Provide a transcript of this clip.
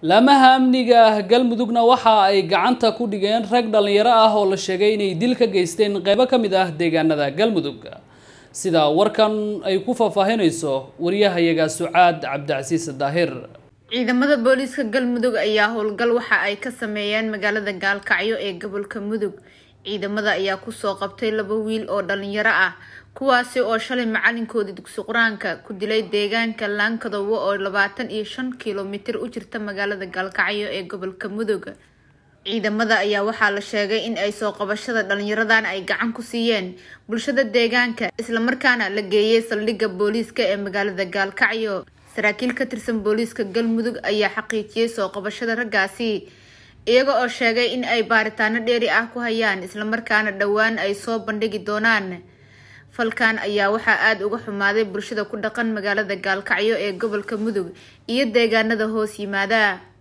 laamaha amniga ah galmudugna waxa ay gacanta ku dhigeen rag dhallinyaro ah oo la sheegay inay dil ka geysteen qeybo ka mid ah deegaanada galmudug sida warkan ay ku faahfaahinayso wariyahayaga sucaad cabdicasiis daahir ciidamada booliiska galmudug ayaa howlgal waxa ay ka sameeyeen magaalada gaalkacyo ee gobolka mudug ciidamada ayaa kusoo qabtay laba wiil oo dhalinyaro ah kuwaasi oo shalay macalinkoodii dugsi qur-aanka ku dilay deegaanka laankadowo oo labaatan iyo shan kilomitir u jirta magaalada gaalkacyo ee gobolka mudug ciidamada ayaa waxaa la sheegay in ay soo qabashada dhalinyaradan ay gacan ku siiyeen bulshada deegaanka islamarkaana la geeyay saldhigga booliiska ee magaalada gaalkacyo saraakiil ka tirsan booliiska galmudug ayaa xaqiijiyey soo qabashada raggaasi iyaga oo sheegay in ay baaritaano dheeri ah ku hayaan islamarkaana dhowaan ay soo bandhigi doonaan falkan ayaa waxaa aada uga xumaaday bulshada ku dhaqan magaalada gaalkacyo ee gobolka mudug iyo deegaanada hoos yimaada